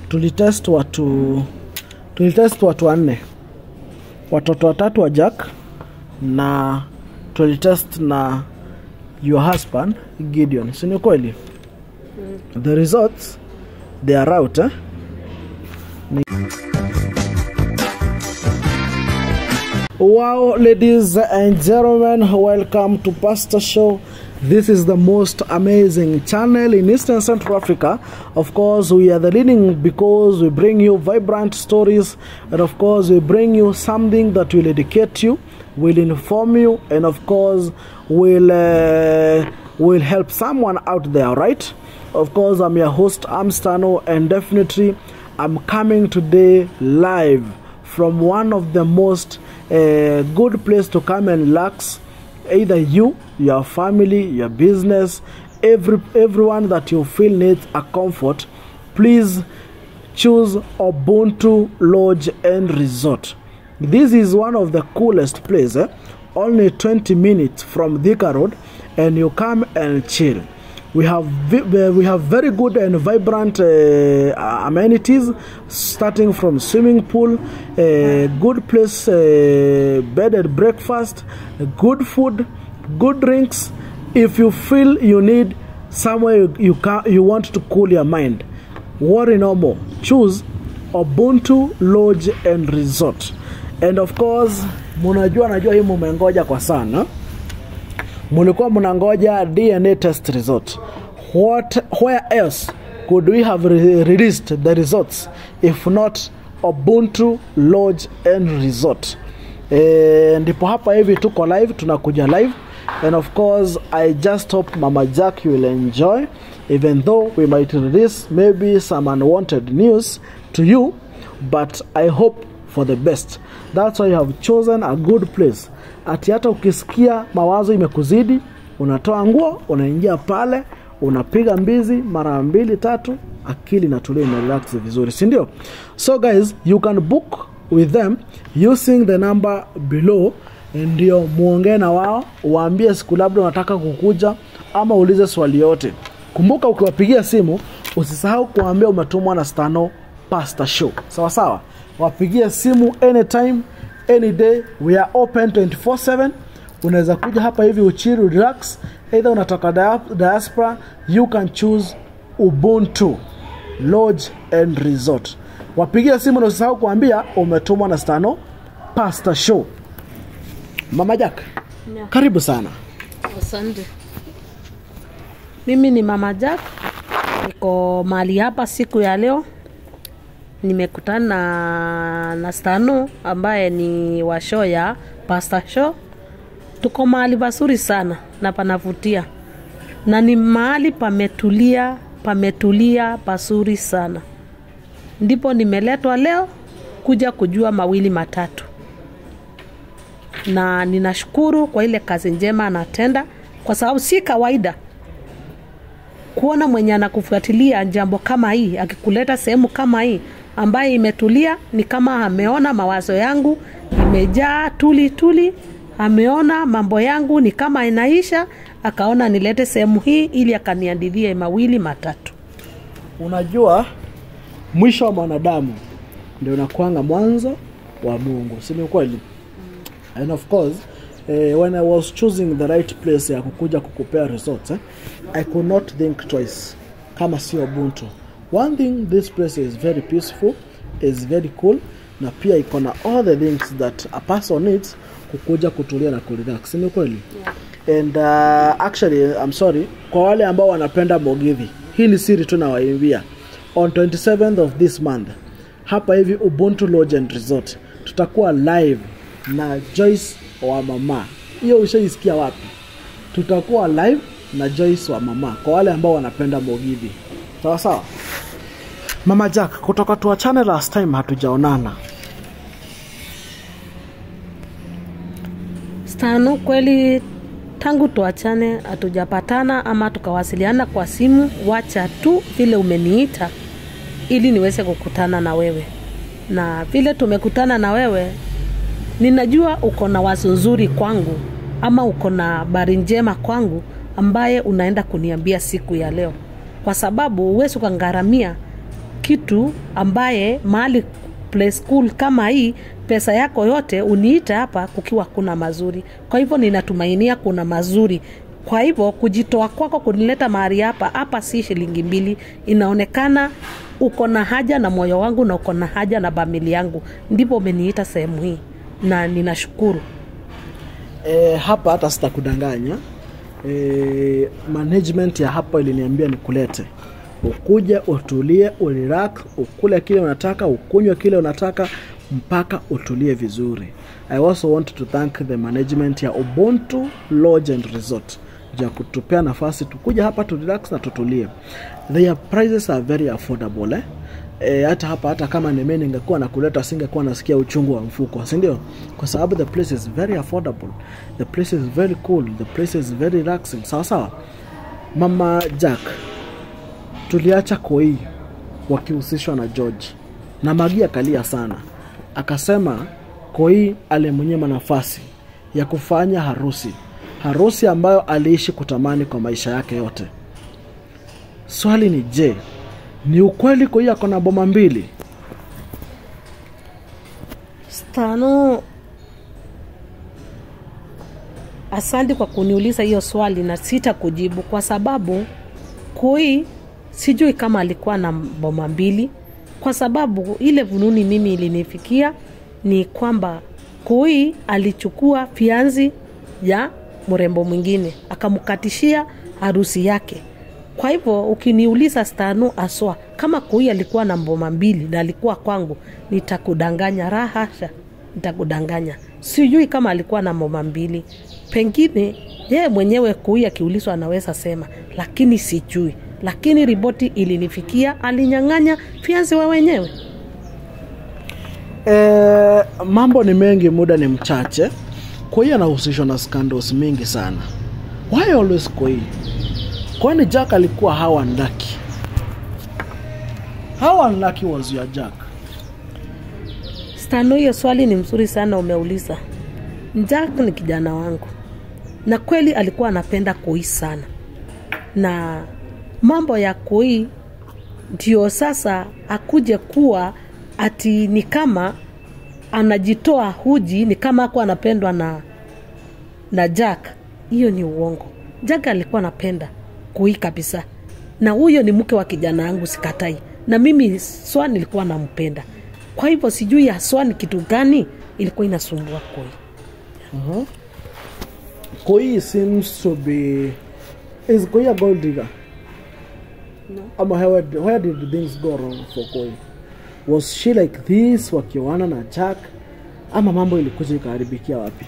tulitest watu tulitest watu wanne watoto watatu wa jack na tulitest na your husband gideon si ni kweli the results they are out eh? Wow, ladies and gentlemen, welcome to Pastor Show. This is the most amazing channel in Eastern Central Africa. Of course, we are the leading because we bring you vibrant stories, and of course, we bring you something that will educate you, will inform you, and of course, will uh, will help someone out there. Right? Of course, I'm your host, Amstano, and definitely, I'm coming today live from one of the most uh, good place to come and relax either you your family your business every everyone that you feel needs a comfort please choose ubuntu lodge and resort this is one of the coolest place eh? only 20 minutes from Thika road and you come and chill we have vi- we have very good and vibrant uh, amenities starting from swimming pool uh, good place uh, bed and breakfast good food good drinks if you feel you need somewhere you, you, ca- you want to cool your mind worry no more choose ubuntu lodge and resort and of course munajua najua hii mumengoja kwa sana mulikuwa mnangoja dna test result what where else could we have re released the results if not ubuntu lodge and resort e, ndipo hapa hivi tuko live tunakuja live and of course i just hope mama jack you will enjoy even though we might release maybe some unwanted news to you but i hope for the best that's why you have chosen a good place ati hata ukisikia mawazo imekuzidi unatoa nguo unaingia pale unapiga mbizi mara mbili tatu akili natulia ina relax vizuri si ndio so guys you can book with them using the number below ndio muongee na wao waambie siku labda unataka kukuja ama uulize swali yote kumbuka ukiwapigia simu usisahau kuwaambia umetumwa na stano pasta show sawa sawa wapigie simu anytime any day we are open 24/7 unaweza kuja hapa hivi uchiri relax either unatoka dia- diaspora you can choose ubuntu lodge and resort wapigie simu na usisahau kuambia umetumwa na stano pasta show mama jack Yeah. karibu sana Asante. Mimi ni Mama Jack, niko mahali hapa siku ya leo. Nimekutana na, na Stano ambaye ni wa show ya Pasta Show. Tuko mahali pazuri sana na panavutia, na ni mahali pametulia, pametulia pazuri sana. Ndipo nimeletwa leo kuja kujua mawili matatu na ninashukuru kwa ile kazi njema anatenda, kwa sababu si kawaida kuona mwenye anakufuatilia jambo kama hii akikuleta sehemu kama hii ambaye imetulia, ni kama ameona mawazo yangu imejaa tuli tuli, ameona mambo yangu ni kama inaisha, akaona nilete sehemu hii ili akaniandidhie mawili matatu. unajua mwisho wa mwanadamu ndio unakwanga mwanzo wa mungu si ni kweli and of course eh, when i was choosing the right place ya kukuja kukupea results eh, i could not think twice kama sio ubuntu one thing this place is very peaceful is very cool na pia iko na all the things that a person needs kukuja kutulia na kurelax ni kweli and uh, actually I'm sorry kwa wale ambao wanapenda mogidhi hii ni siri tu nawaimbia on 27th of this month hapa hivi ubuntu lodge and resort tutakuwa live na joyce wa mama hiyo ushaisikia wapi tutakuwa live na joyce wa mama kwa wale ambao wanapenda mogidhi sawa sawa mama jack kutoka tuachane last time hatujaonana Stano, kweli tangu tuachane hatujapatana ama tukawasiliana kwa simu. Wacha tu vile umeniita ili niweze kukutana na wewe, na vile tumekutana na wewe, ninajua uko na wazo nzuri kwangu ama uko na habari njema kwangu ambaye unaenda kuniambia siku ya leo, kwa sababu huwezi ukangharamia kitu ambaye mahali play school kama hii pesa yako yote uniite hapa kukiwa kuna mazuri kwa hivyo ninatumainia kuna mazuri kwa hivyo kujitoa kwako kunileta mahali hapa hapa si shilingi mbili inaonekana uko na haja na moyo wangu na uko na haja na bamili yangu ndipo umeniita sehemu hii na ninashukuru e, hapa hata sitakudanganya e, management ya hapa iliniambia nikulete ukuja utulie urelax ukule kile unataka ukunywe kile unataka mpaka utulie vizuri i also want to thank the management ya ubuntu lodge and resort juu ya kutupea nafasi tukuja hapa tu relax na tutulie their prices are very affordable eh? E, hata hapa hata kama nime ningekuwa nakuleta singekuwa nasikia uchungu wa mfuko sindio kwa sababu the place is very affordable the place is very cool the place is very relaxing sawa sawa mama jack tuliacha koi wakihusishwa na george na magi akalia sana akasema koi alimnyima nafasi ya kufanya harusi harusi ambayo aliishi kutamani kwa maisha yake yote swali ni je ni ukweli koi ako na boma mbili stano asante kwa kuniuliza hiyo swali na sita kujibu kwa sababu kui sijui kama alikuwa na boma mbili kwa sababu ile vununi mimi ilinifikia ni kwamba kui alichukua fianzi ya mrembo mwingine akamkatishia harusi yake kwa hivyo ukiniuliza stanu aswa kama kui alikuwa na mboma mbili na alikuwa kwangu nitakudanganya rahasha nitakudanganya sijui kama alikuwa na mboma mbili pengine yeye mwenyewe kui akiulizwa anaweza sema lakini sijui lakini ripoti ilinifikia alinyang'anya fianzi wa wenyewe e, mambo ni mengi muda ni mchache koi anahusishwa na scandals mingi sana why always koi kwani jack alikuwa how unlucky how unlucky was your jack stano hiyo swali ni mzuri sana umeuliza jack ni kijana wangu na kweli alikuwa anapenda kui sana na mambo ya kui ndio sasa akuje kuwa ati ni kama anajitoa huji ni kama ako anapendwa na na jack hiyo ni uongo jack alikuwa anapenda kui kabisa na huyo ni mke wa kijana yangu sikatai na mimi swa nilikuwa nampenda kwa hivyo sijui haswa ni kitu gani ilikuwa inasumbua kui uh-huh. koi seems to be is koi a gold digger No. ama where, where did things go wrong for koi was she like this wakioana na jack ama mambo ilikuja ikaharibikia wapi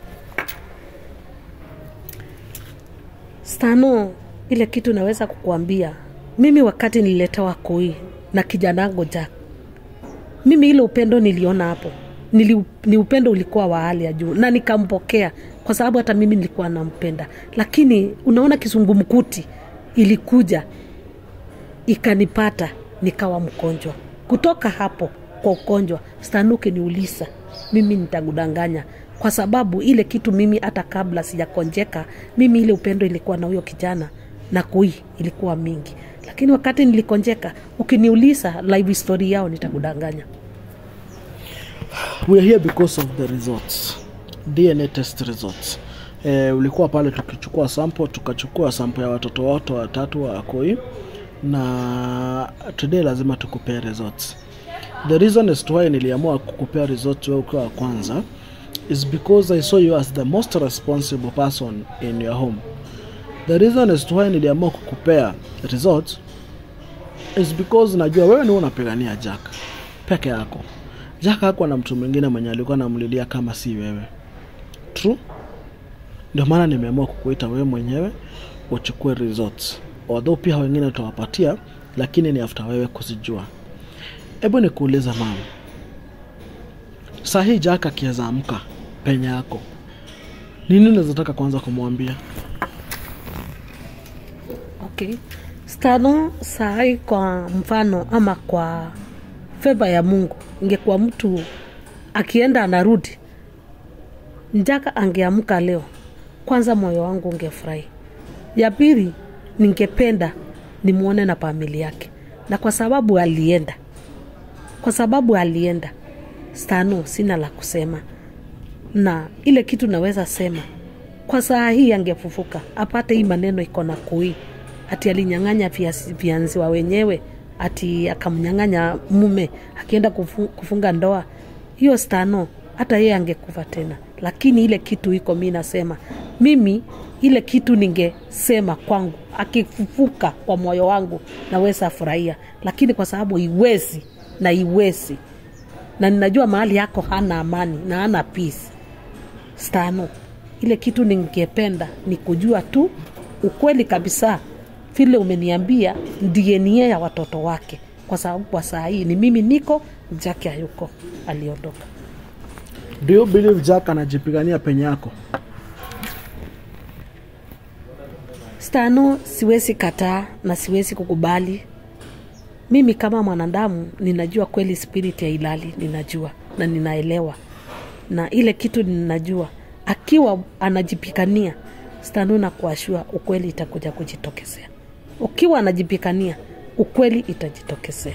stano ile kitu naweza kukuambia mimi wakati nililetewa koi na kijana wangu jack mimi ile upendo niliona hapo Nili, ni upendo ulikuwa wa hali ya juu na nikampokea kwa sababu hata mimi nilikuwa nampenda lakini unaona kisungumkuti ilikuja ikanipata nikawa mgonjwa kutoka hapo kwa ugonjwa stanuke niulisa mimi nitakudanganya kwa sababu ile kitu mimi hata kabla sijakonjeka mimi ile upendo ilikuwa na huyo kijana na kui ilikuwa mingi lakini wakati nilikonjeka ukiniuliza live story yao nitakudanganya we are here because of the results dna test results eh, ulikuwa pale tukichukua sample tukachukua sample ya watoto wote watatu wa koi na today lazima tukupea results the reason as to why niliamua kukupea results wewe ukiwa wa kwanza is because i saw you as the most responsible person in your home the reason as to why niliamua kukupea results is because najua wewe ni unapigania jack peke yako jack hakuwa na mtu mwingine mwenye alikuwa anamlilia kama si wewe true ndio maana nimeamua kukuita wewe mwenyewe uchukue results although pia wengine utawapatia lakini ni after wewe kuzijua hebu nikuuliza mama sahii jack akiweza amka penye yako nini unawezataka kwanza kumwambia okay stano sahai kwa mfano ama kwa feva ya mungu ingekuwa mtu akienda anarudi njaka angeamka leo kwanza moyo wangu ungefurahi ya pili ningependa nimwone na famili yake na kwa sababu alienda kwa sababu alienda stano sina la kusema na ile kitu naweza sema kwa saa hii angefufuka apate hii maneno iko na kui ati alinyang'anya viazi- vianziwa wenyewe ati akamnyang'anya mume akienda kufu, kufunga ndoa hiyo stano hata yeye angekufa tena lakini ile kitu iko mi nasema mimi ile kitu ningesema kwangu akifufuka kwa moyo wangu naweza furahia lakini kwa sababu iwezi na iwezi na ninajua mahali yako hana amani na hana peace stano ile kitu ningependa ni kujua tu ukweli kabisa vile umeniambia dna ya watoto wake kwa sababu kwa saa hii ni mimi niko jake hayuko aliondoka do you believe jack anajipigania penye yako stano siwezi kataa na siwezi kukubali mimi kama mwanadamu ninajua kweli spirit ya ilali ninajua na ninaelewa na ile kitu ninajua akiwa anajipikania stano na kuashua ukweli itakuja kujitokezea ukiwa anajipikania ukweli itajitokezea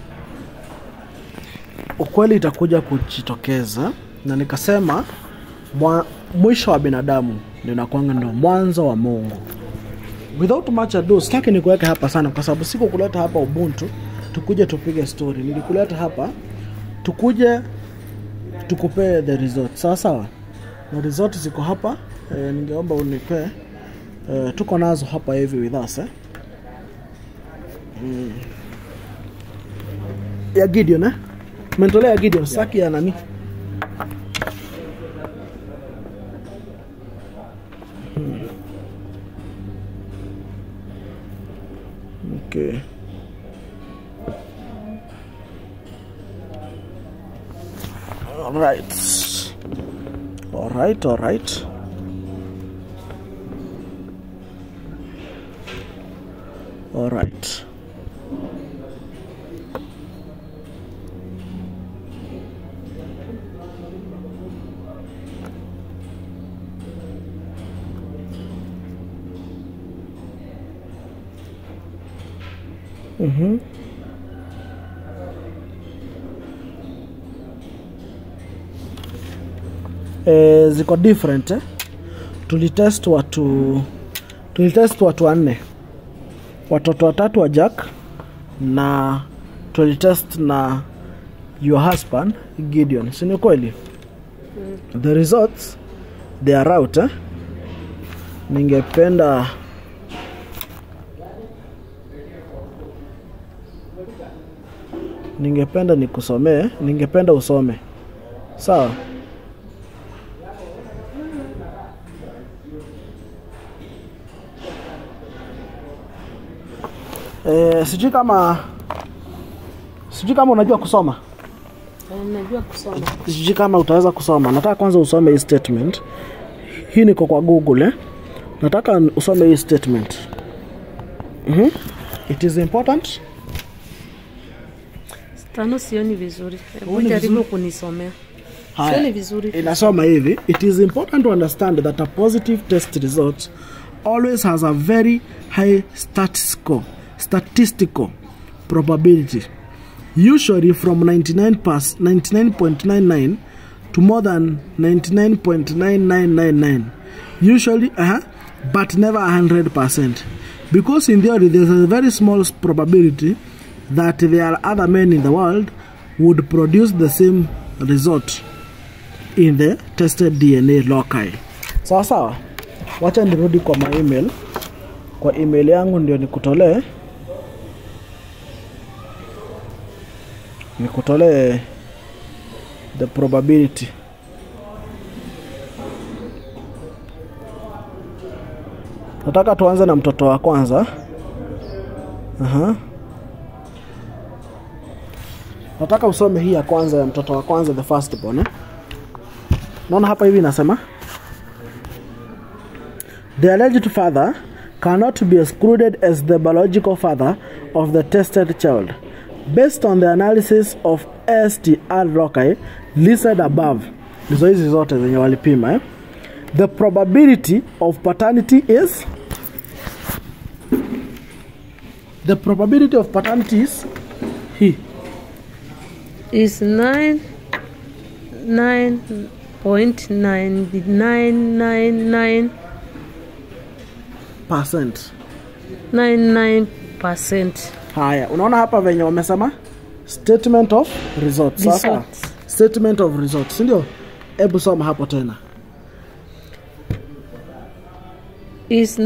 ukweli itakuja kujitokeza na nikasema mwa, mwisho wa binadamu ninakwanga ndio mwanzo wa mungu without much ado sitaki nikuweke hapa sana kwa sababu siku kuleta hapa ubuntu tukuje tupige story nilikuleta hapa tukuje tukupee the resort sawa sawa na resort ziko hapa e, ningeomba unipee e, tuko nazo hapa hivi with us eh? mm. ya gideon eh? mentolea ya gideon saki ya nani Hmm. okay all right all right all right all right Mhm. Eh, ziko different eh? tulitest watu tulitest watu wanne watoto watatu wa jack na tulitest na your husband gideon sini kweli the results they are out eh? ningependa ningependa nikusomee ningependa usome sawa e, sijui kama sijui kama unajua kusoma najua kusoma sijui kama utaweza kusoma nataka kwanza usome hii statement hii niko kwa google eh? nataka usome hii statement mm-hmm. it is important stano sioni vizuri hebu Huoni jaribu vizuri? kunisomea Haya, sioni vizuri inasoma hivi it is important to understand that a positive test result always has a very high statistical, statistical probability usually from 99 pas- 99.99 to more than 99.9999 usually uh but never 100% because in theory there's a very small probability that there are other men in the world would produce the same result in the tested dna loci sawa sawa wacha nirudi kwa my email kwa email yangu ndio nikutolee nikutolee the probability nataka tuanze na mtoto wa kwanza Aha. nataka usome hii ya kwanza ya mtoto wa kwanza the first born eh? naona hapa hivi inasema the alleged father cannot be excluded as the biological father of the tested child based on the analysis of str loci listed above ndizo hizi zote zenye walipima eh? the probability of paternity is the probability of paternity is hii is 9 9.9999 percent 99 percent haya unaona hapa venye wamesema statement of results sasa Results. statement of results sindio hebu soma hapo tena is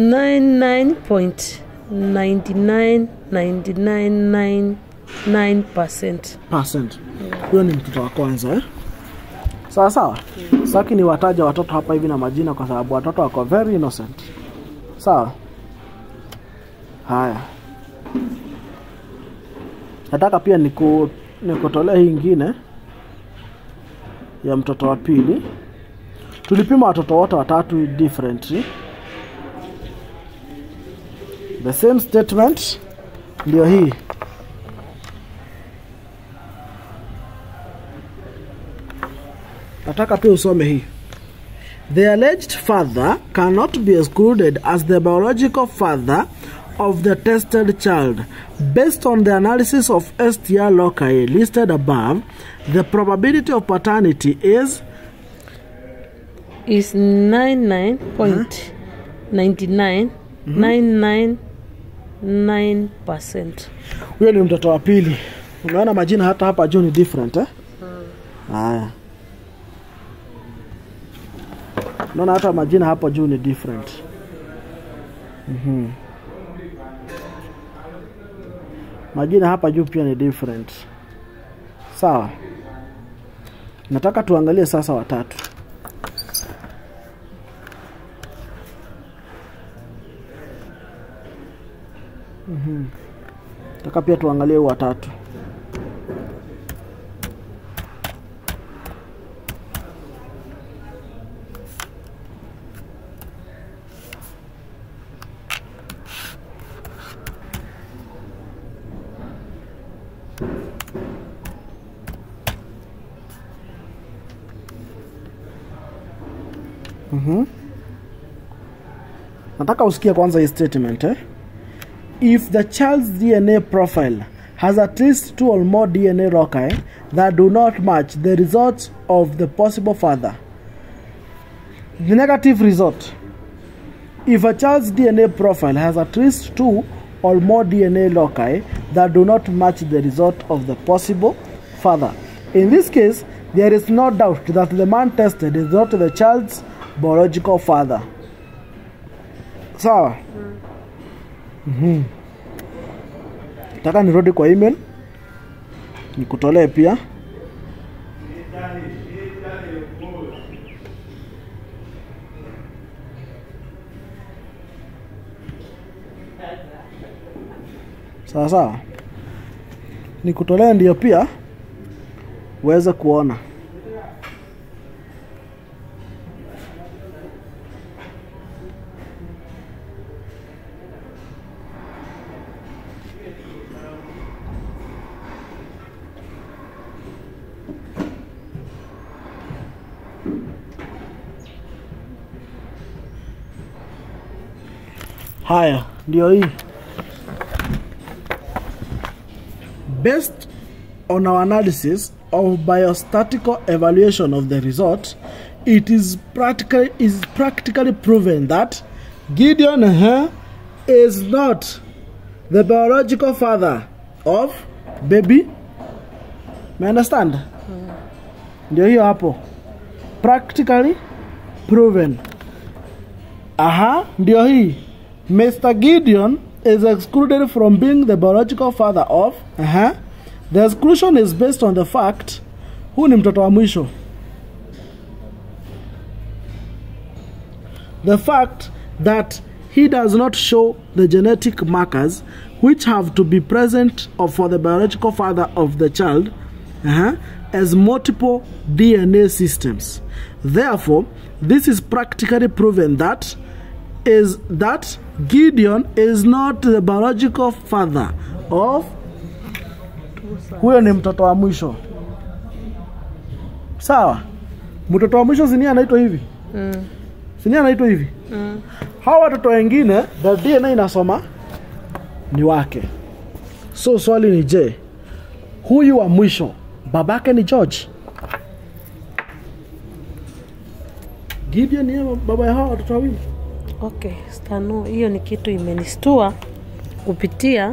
99.99999 percent percent huyo ni mtoto wa kwanza eh? sawa sawa saki ni wataja watoto hapa hivi na majina kwa sababu watoto wako very innocent sawa haya nataka pia niku nikutolea hii ingine ya mtoto wa pili tulipima watoto wote watatu differently the same statement ndio hii nataka pia usome hii the alleged father cannot be excluded as the biological father of the tested child based on the analysis of str loci listed above the probability of paternity is is 99.99999 percent huyo ni mtoto wa pili umeona majina hata hapa juu ni different eh? haya unaona hata majina hapo juu ni different Mhm. majina hapa juu pia ni different sawa nataka tuangalie sasa watatu nataka pia tuangalie huu watatu Mhm. nataka usikie kwanza hii statement eh? if the child's DNA profile has at least two or more DNA loci that do not match the results of the possible father. The negative result if a child's DNA profile has at least two or more DNA loci that do not match the result of the possible father. In this case, there is no doubt that the man tested is not the child's biological father. Sawa? taka nirudi kwa email nikutolee pia sawa sawa nikutolee ndio pia uweze kuona haya ndio hii based on our analysis of biostatical evaluation of the result it is practically is practically proven that gideon uh, is not the biological father of baby me understand ndio hiyo hapo practically proven aha ndio hii mr gideon is excluded from being the biological father of aha the exclusion is based on the fact huu ni mtoto wa mwisho the fact that he does not show the genetic markers which have to be present of- for the biological father of the child uh-huh, as multiple DNA systems. Therefore, this is practically proven that is that Gideon is not the biological father of huyo ni mtoto wa mwisho sawa mtoto wa mwisho sinia anaitwa hivi mm. sinia anaitwa hivi Mm. hawa watoto wengine the dna inasoma ni wake so swali ni je huyu wa mwisho babake ni george gideon niye baba ya hawa watoto wawili okay stano hiyo ni kitu imenistua kupitia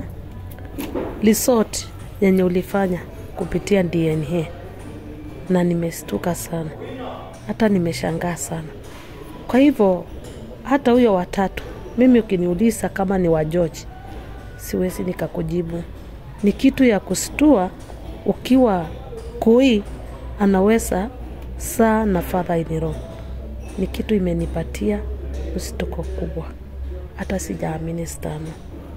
resort yenye ulifanya kupitia dna na nimestuka sana hata nimeshangaa sana kwa hivyo hata huyo watatu mimi ukiniuliza kama ni wa george siwezi nikakujibu ni kitu ya kustua ukiwa kui anaweza saa na fadha iniro ni kitu imenipatia msituko kubwa hata sijaamini sana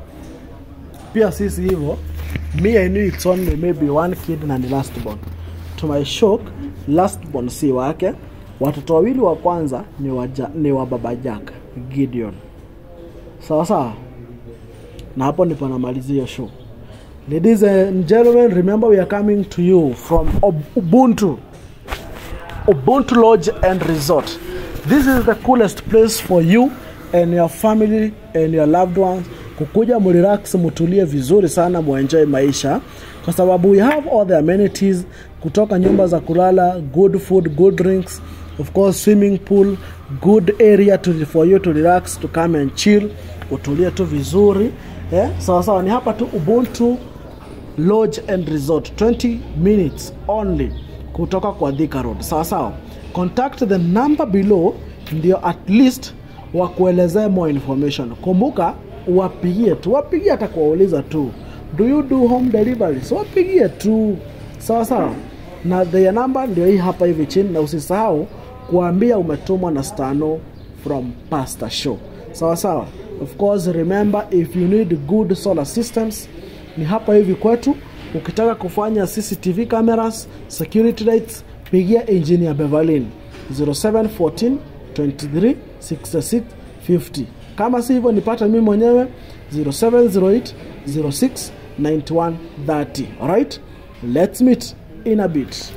pia sisi hivyo me i knew it's only maybe one kid na ni last born to my shock last born si wake watoto wawili wa kwanza ni wa, ja, ni wa baba jack gideon sawa sawa na hapo ndipo namalizia hiyo show ladies and gentlemen remember we are coming to you from Ob- ubuntu ubuntu lodge and resort this is the coolest place for you and your family and your loved ones kukuja murelax mutulie vizuri sana muenjoy maisha kwa sababu we have all the amenities kutoka nyumba za kulala good food good drinks of course swimming pool good area to, for you to relax to come and chill utulie tu vizuri eh? sawa sawa ni hapa tu ubuntu lodge and resort 20 minutes only kutoka kwa Thika Road. Sawa sawa, contact the number below ndio at least wakuelezee more information. Kumbuka wapigie tu, wapigie hata kuwauliza tu, do you do home delivery? So wapigie tu, sawa sawa, na their number ndio hii hapa hivi chini, na usisahau kuambia umetumwa na Stano from Pastor Show. Sawa sawa. Of course remember if you need good solar systems ni hapa hivi kwetu. Ukitaka kufanya CCTV cameras, security lights, pigia engineer Beverlin 0714 23 66 50. Kama si hivyo nipata mimi mwenyewe 0708 06 91 30. Alright? Let's meet in a bit.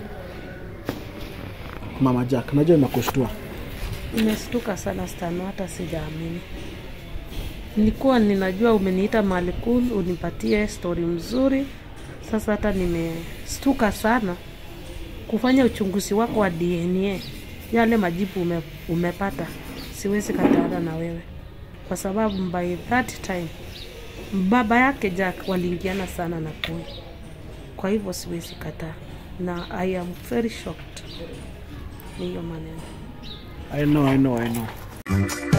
Mama Jack, najua imekushtua. Nimestuka sana stano, hata sijaamini. Nilikuwa ninajua umeniita mahali cool unipatie stori mzuri. Sasa hata nimestuka sana kufanya uchunguzi wako wa DNA, yale majibu ume, umepata. Siwezi kataana na wewe kwa sababu by that time baba yake Jack waliingiana sana na Koi, kwa hivyo siwezi kataa, na I am very shocked. Ni hiyo maneno. I know, I know, I know.